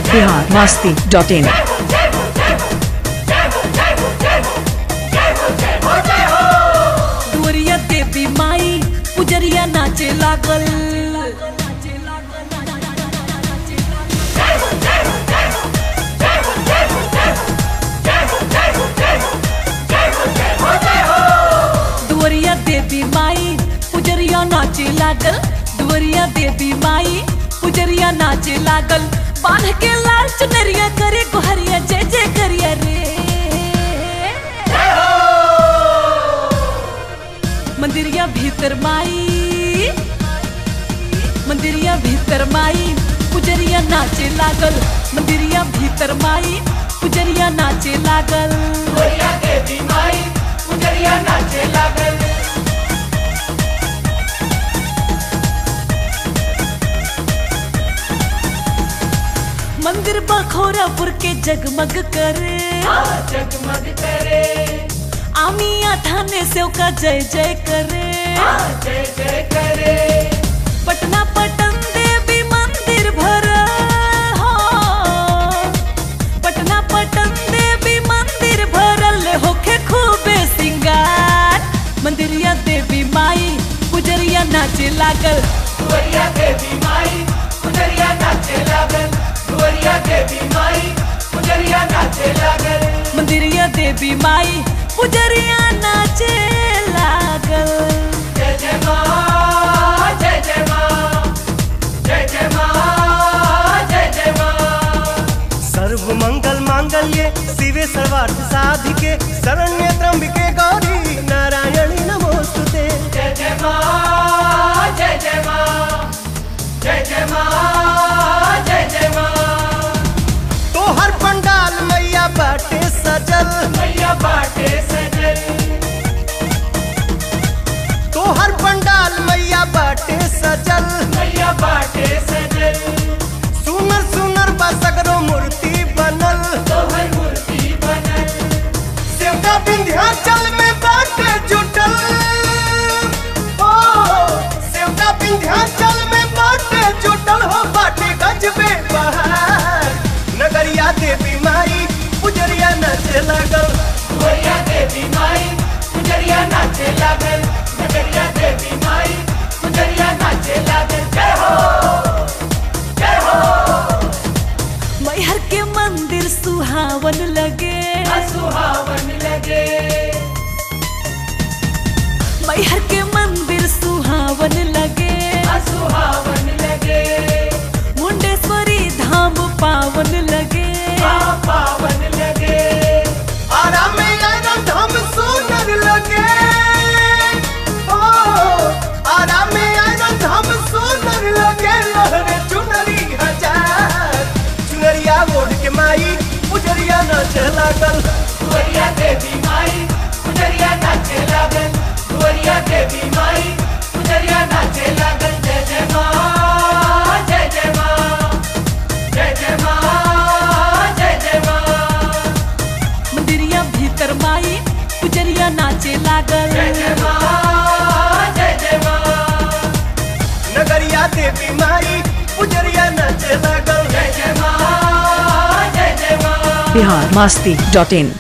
Bihar Masti dot in दुवरिया देवी माई पुजरिया नाचे लागल दुवरिया देवी माई पुजरिया नाचे लागल दुवरिया देवी माई पुजरिया नाचे लागल बांध के लाल चुनरिया करे गुहरिया जय जय करिया रे मंदिरिया भीतर माई मंदिरिया भीतर माई पुजरिया नाचे लागल मंदिरिया भीतर माई पुजरिया नाचे लागल मंदिर बखोरापुर के जगमग करे जगमग करे आमिया थाने से का जय जय करे जय जय करे पटना पटन देवी मंदिर भर हो पटना पटन देवी मंदिर भरल होखे खूबे सिंगार मंदिरिया देवी माई पुजरिया नाचे लागल दुवरिया देवी माई पुजरिया नाचे लागल दुवरिया देवी माई पुजरिया नाचे लागल मंदिरिया देवी माई पुजरिया नाचे लागल जय जय माँ जय जय माँ जय जय माँ जय जय माँ सर्व मंगल मांगल्ये शिवे सर्वार्थ साधिके शरण्य त्र्यंबिके गौरी नारायणी नमोस्तुते जय जय माँ जय जय माँ जय जय माँ जय जय माँ तोहर पंडाल मैया बाटे सजल मैया बाटे सजल तोहर पंडाल मैया बाटे सजल मैया बाटे सजल सुनर सुनर बसगरो मूर्ति बनल तोहर मूर्ति बनल सेवका विंध्याचल में बाटे जुटल ओ सेवका विंध्याचल में बाटे जुटल हो बाटे गजबे बहार नगरिया देवी माई पुजरिया नचे लगल दुवरिया देवी माई पुजरिया नाचे लागल नगरिया देवी माई पुजरिया नाचे लागल जय हो जय हो मैहर के मंदिर सुहावन लगे सुहावन लगे मैहर के मंदिर सुहावन लगे सुहावन लगे मुंडेश्वरी धाम पावन लगे माँ पावन लगे आरा में आयरन धाम सुनर लगे ओ आरा में आयरन धाम सुनर लगे लहरे चुनरी हजार चुनरिया ओढ़ के माई पुजरिया नाचे लागल दुवरिया देवी माई पुजरिया नाचे लागल दुवरिया देवी माई पुजरिया नाचे लागल जय जय माँ जय जय माँ जय जय माँ जय जय माँ मंदिरिया भीतर माई पुजरिया नाचे लागल जय जय माँ जय जय माँ नगरिया देवी माई पुजरिया नाचे लागल जय जय माँ जय जय माँ बिहार मस्ती डॉट इन